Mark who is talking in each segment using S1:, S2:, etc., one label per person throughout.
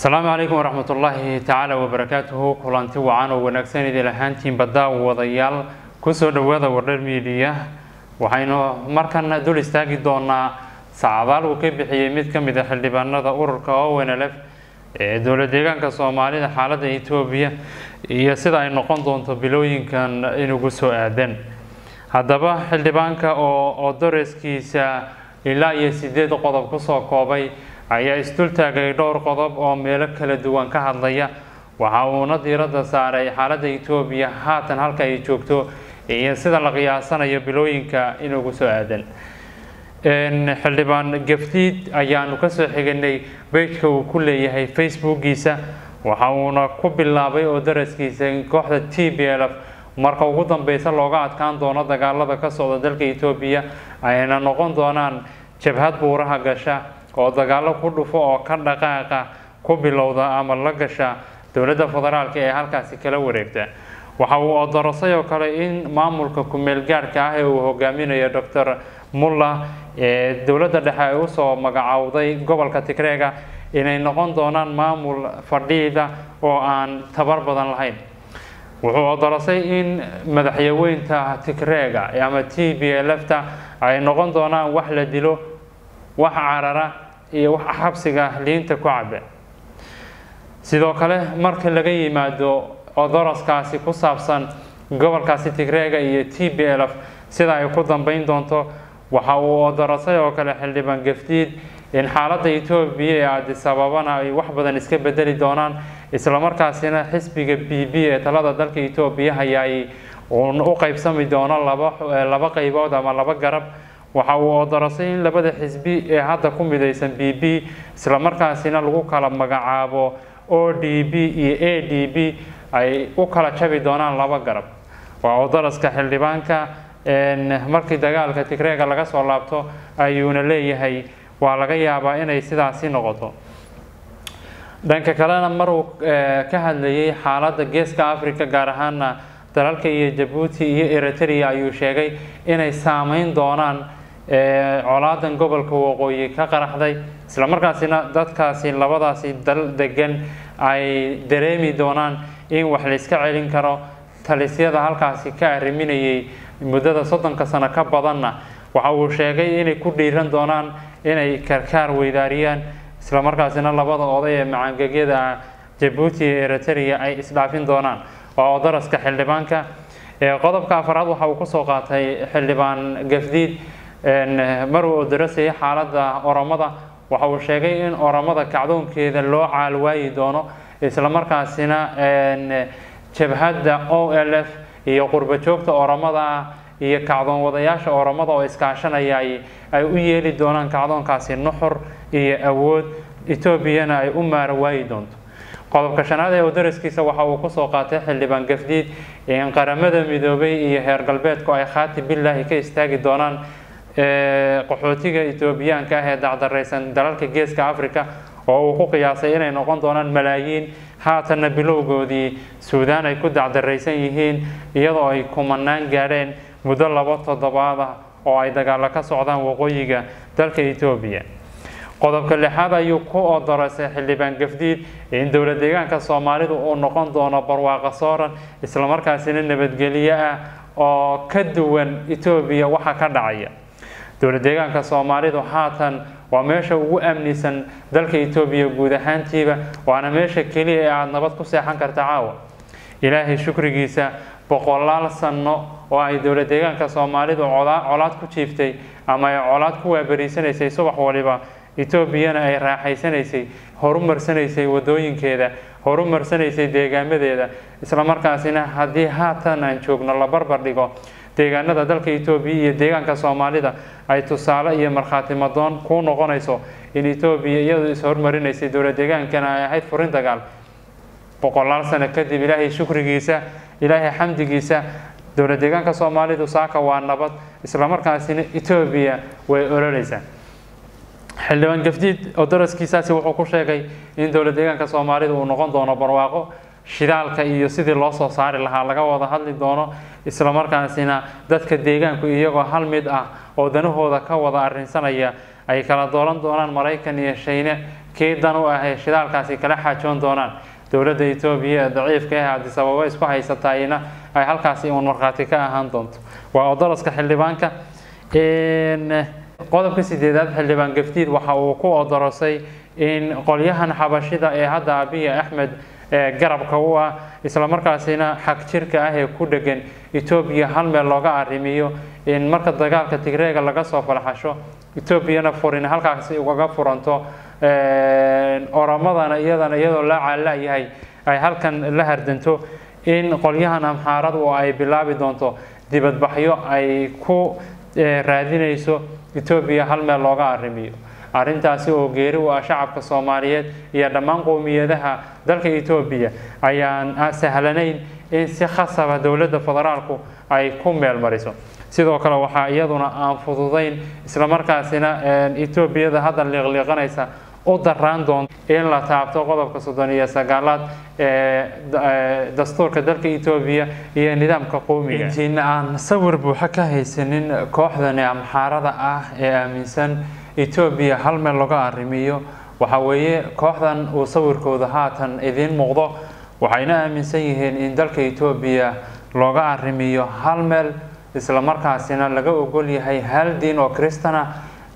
S1: asalaamu calaykum waraxmat ullaahi tacaala wabarakaatuhu kulanti wacan oo wanaagsan idil ahaantiin baddaa wadayaal kusoo dhawaada wardher miidiya waxaynu markana dul istaagi doonaa sacadaal uu ka bixiyey mid ka mid a xildhibaanada ururka ownlf ee dowlad deegaanka soomaalida xaaladda etoobiya iyo sida ay noqon doonto bilooyinkan inugu soo aadan haddaba xildhibaanka oo oo dareskiisa ilaa iyo sideed qodob kusoo koobay ayaa isdul taagay dhowr qodob oo meelo kala duwan ka hadlaya waxa uuna diiradda saaray xaaladda etoobiya haatan halka ay joogto iyo sida la qiyaasanayo bilooyinka inugu soo aadan xildhibaan gafdiid ayaanu kasoo xiganay bejka uu ku leeyahay facebookiisa waxa uuna ku bilaabay oo daraskiisa in kooxda t b l f marka ugu dambeysa looga adkaan doono dagaalada ka socda dalka etoobiya ayna noqon doonaan jabhad buuraha gasha oo dagaalo ku dhufo oo ka dhaqaaqa ku bilowda ama la gasha dowladda federaalka ee halkaasi kala wareegta waxa uu odorosay oo kale in maamulka ku-meel gaadhka ah ee uu hogaaminayo docor mulla ee dowladda dhexe ay usoo magacowday gobolka tigreega inay noqon doonaan maamul fadhiida oo aan tabar badan lahayn wuxuu odorosay in madaxyaweynta tigreega ama t b lfta ay noqon doonaan wax la dilo wax carara iyo wax xabsiga liinta ku cabe sidoo kale marka laga yimaado odoroskaasi ku saabsan gobolkaasi tigreega iyo t b l f sida ay ku dambeyn doonto waxa uu odorosay oo kale xildhibaan gafdiid in xaaladda etoobiya ee adisababana ay wax badan iska bedeli doonaan islamarkaasina xisbiga b b ee talada dalka etoobiya hayaay uun u qeybsami doono laba laba qeybood ama laba garab waxa uu odorosay in labada xisbi ee hadda ku midaysan b b islamarkaasina lagu kala magacaabo o d b iyo a d b ay u kala jabi doonaan laba garab waa odoroska xildhibaanka markii dagaalka tigreega laga soo laabto ayuuna leeyahay waa laga yaabaa inay sidaasi noqoto dhanka kalena maruu ka hadlayay xaaladda geeska africa gaar ahaana dalalka iyo jabuuti iyo eritrea ayuu sheegay inay saameyn doonaan colaadan gobolka waqooyi ka qaraxday islamarkaasina dadkaasi labadaasi dal degan ay dareemi doonaan in wax la iska celin karo talisyada halkaasi ka arriminayay muddada soddonka sano ka badanna waxa uu sheegay inay ku dhiiran doonaan inay karkaar weydaariyaan islamarkaasina labada oday ee macaangegyada ah jabuuti iyo eritrea ay isdhaafin doonaan waa odaraska xildhibaanka qodobka afaraad waxa uu kusoo qaatay xildhibaan gafdiid maruu odarasayay xaaladda oromada waxa uu sheegay in oromada kacdoonkeeda loo caalwaayi doono islamarkaasina jabhadda o l f iyo qurba joogta oromada ah iyo kacdoon wadayaasha oromada oo iskaashanaya ay u yeeli doonaan kacdoonkaasi nuxur iyo awood etoobiyana ay u maara waayi doonto qodobka shanaad ee odaraskiisa waxa uu kusoo qaatay xildhibaan gafdiid in qaramada midoobay iyo heer galbeedku ay khaati billaahi ka istaagi doonaan qaxootiga etoobiyaanka ah ee dacdaraysan dalalka geeska africa oo uu ku qiyaasay inay noqon doonaan malaayiin haatanna bilowgoodii suudaan ay ku dacdaraysan yihiin iyadoo ay kumanaan gaadheen muddo labo toddobaad ah oo ay dagaalo ka socdaan waqooyiga dalka etoobiya qodobka lixaad ayuu ku odorasay xildhibaan gafdiid in dowlad deegaanka soomaalidu uu noqon doono barwaaqo sooran islamarkaasina nabadgelyo ah oo ka duwan etoobiya waxa ka dhacaya dowlad deegaanka soomaalidu haatan waa meesha ugu amnisan dalka etoobiya guud ahaantiiba waana meesha keliya ee aada nabad ku seexan karta caawa ilaahay shukrigiisa boqolaal sano oo ay dowlad deegaanka soomaalidu colaad ku jiiftay ama ay colaad ku waabariisanaysay subax waliba etoobiyana ay raaxaysanaysay horumarsanaysay wadooyinkeeda horumarsanaysay deegaamadeeda islamarkaasina haddii haatan aan joogno la barbar dhigo deegaanada dalka etoobiya iyo deegaanka soomaalida ay tusaale iyo markhaati madoon kuu noqonayso in etoobiya iyadu is-hormarinaysay dowlad deegaankana ay ahayd furin dagaal boqolaal sano kadib ilaahay shukrigiisa ilaahay xamdigiisa dowlad deegaanka soomaalidu saaka waa nabad islamarkaasina etoobiya way ololeysaa xildhibaan gafdiid oo daraskiisaasi wuxuu ku sheegay in dowlad deegaanka soomaalida uu noqon doono barwaaqo shidaalka iyo sidii loo soo saari lahaa laga wada hadli doono islamarkaasina dadka deegaanku iyagoo hal mid ah oo danahooda ka wada arrinsanaya ay kala doolan doonaan maraykan iyo shayne kii dan u ah ee shidaalkaasi kala xaajoon doonaan dowladda etoobiya ee daciifka ah addis ababa isku haysatayna ay halkaasi uun markhaati ka ahaan doonto waa odoroska xildhibaanka qodobka sideedaad xildhibaan gafdiid waxa uu ku odorosay in qolyahan xabashida ee hadda abiy axmed garabka u ah islamarkaasina xag jirka ah ee ku dhegan etoobiya hal meel looga arrimiyo in marka dagaalka tigreega laga soo falxasho etoobiyana furin halkaasi ugaga furanto oramadana iyadana iyadoo la caalayahay ay halkan la hardanto in qolyahan amxaarad oo ay bilaabi doonto dibadbaxyo ay ku raadinayso etoobiya hal meel looga arrimiyo arrintaasi oo geeri u ah shacabka soomaaliyeed iyo dhammaan qowmiyadaha dalka etoobiya ayaan sahlanayn in si khasaba dowladda federaalku ay ku meel mariso sidoo kale waxaa iyaduna aan fududayn islamarkaasina etoobiyada hadda liiqliiqanaysa u daraan doonto in la taabto qodobka soddon iyo sagaalaad ee dastuurka dalka etoobiya iyo nidaamka qowmiga intiina aan sawir buuxa ka haysanin kooxdani amxaarada ah ee aaminsan etoobiya hal meel laga arrimiyo waxa weeye kooxdan uu sawirkooda haatan idiin muuqdo waxayna aaminsan yihiin in dalka etoobiya looga arrimiyo hal meel islamarkaasina laga ogol yahay hal diin oo kristana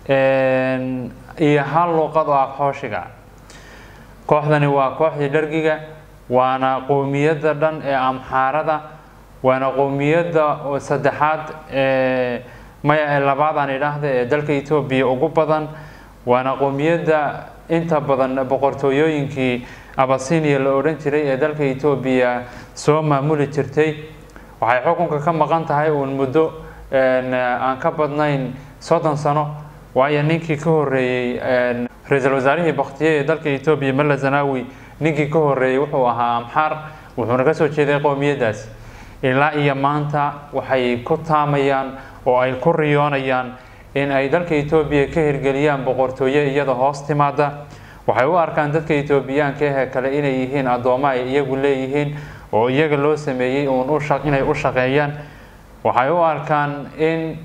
S1: iyo hal luuqad oo aqhooshiga kooxdani waa kooxdii dhargiga waana qowmiyadda dhan ee amxaarada waana qowmiyadda saddexaad ee maya labaad aan idhaahda ee dalka etoobiya ugu badan waana qowmiyadda inta badan boqortooyooyinkii abasinia la odhan jiray ee dalka etoobiya soo maamuli jirtay waxay xukunka ka maqan tahay uun muddo aan ka badnayn soddon sano waayo ninkii ka horeeyey ra-iisul wasaarihii baktiye ee dalka etoobiya malla zanawi ninkii ka horeeyey wuxuu ahaa amxaar wuxuuna ka soo jeeday qowmiyaddaasi ilaa iyo maanta waxay ku taamayaan oo ay ku riyoonayaan in ay dalka etoobiya ka hirgeliyaan boqortooye iyada hoos timaada waxay u arkaan dadka etoobiyaanka ahee kale inay yihiin addoommo ay iyagu leeyihiin oo iyaga loo sameeyey uun inay u shaqeeyaan waxay u arkaan in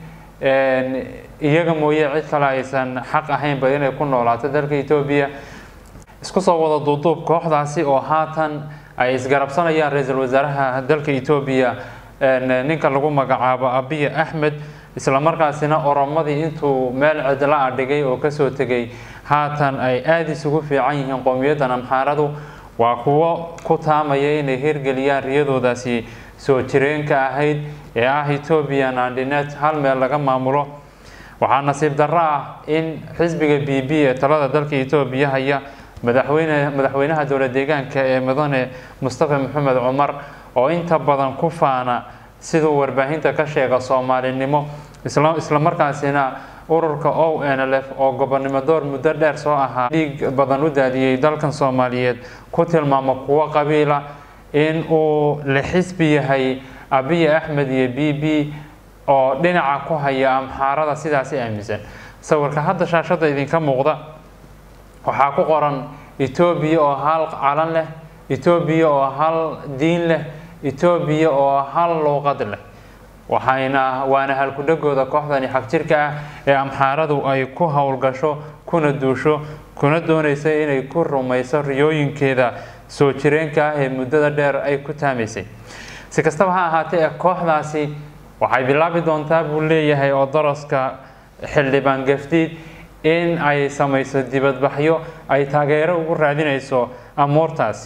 S1: iyaga mooye cid kale aysan xaq ahaynba inay ku noolaato dalka etoobiya isku soo wada duuduub kooxdaasi oo haatan ay isgarabsanayaan ra-iisul wasaaraha dalka etoobiya ninka lagu magacaabo abiy axmed islamarkaasina oromadii intuu meel cidla a dhigay oo kasoo tegay haatan ay aada isugu fiican yihiin qowmiyaddan amxaaradu waa kuwo ku taamaya inay hirgeliyaan riyadoodaasi soo jireenka ahayd ee ah ethoobian andinet hal meel laga maamulo waxaa nasiib darro ah in xisbiga b b ee talada dalka etoobiya haya madaxweyne madaxweynaha dowla deegaanka ee mudane mustafa maxamed cumar oo inta badan ku faana siduu warbaahinta ka sheega soomaalinimo islamarkaasina ururka o n l f oo gobonnimo door muddo dheer soo ahaa dhiig badan u daadiyey dalkan soomaaliyeed ku tilmaamo kuwo qabiila in uu la xisbi yahay abiy axmed iyo b b oo dhinaca ku haya amxaarada sidaasi aaminsan sawirka hadda shaashada idinka muuqda waxaa ku qoran etoobiya oo hal calan leh etoobiya oo hal diin leh etoobiya oo hal luuqad leh waxayna waana halkudhagooda kooxdani xagjirka ah ee amxaaradu ay ku howlgasho kuna duusho kuna doonaysa inay ku rumayso riyooyinkeeda soo jireenka ah ee muddada dheer ay ku taamaysay si kastaba ha ahaatee kooxdaasi waxay bilaabi doontaa buu leeyahay oo daraska xildhibaan gafdiid in ay samayso dibadbaxyo ay taageero ugu raadinayso amuurtaasi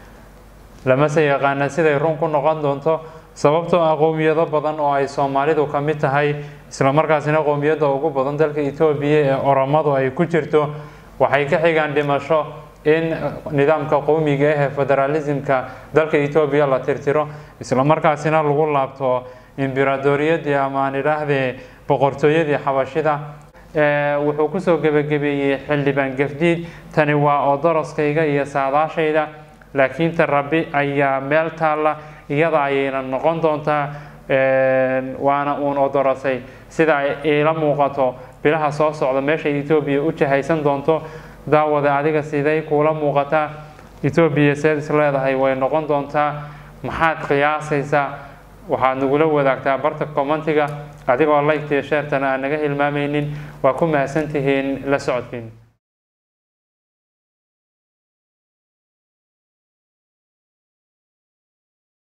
S1: lamase yaqaana siday run ku noqon doonto sababtoo ah qowmiyado badan oo ay soomaalidu ka mid tahay islamarkaasina qowmiyadda ugu badan dalka etoobiya ee oromadu ay ku jirto waxay ka xigaan dhimasho in nidaamka qowmiga ah ee federaalismka dalka etoobiya la tirtiro islamarkaasina lagu laabto imbiraadoriyadii ama aan idhaahdee boqortooyadii xabashida wuxuu kusoo gebagabeeyey xildhibaan gafdiid tani waa odoroskayga iyo saadaashayda laakiin ta rabbi ayaa meel taalla iyada ayayna noqon doontaa waana uun odorosay sida ay iila muuqato bilaha soo socda meeshay etoobiya u jahaysan doonto daawada adiga siday kuula muuqataa etoobiya seed is leedahay way noqon doontaa maxaad qiyaasaysaa waxaad nagula wadaagtaa barta commentiga adigoo like-tiyo sheertana aan naga hilmaamaynin waa ku mahadsantihiin la socodkiin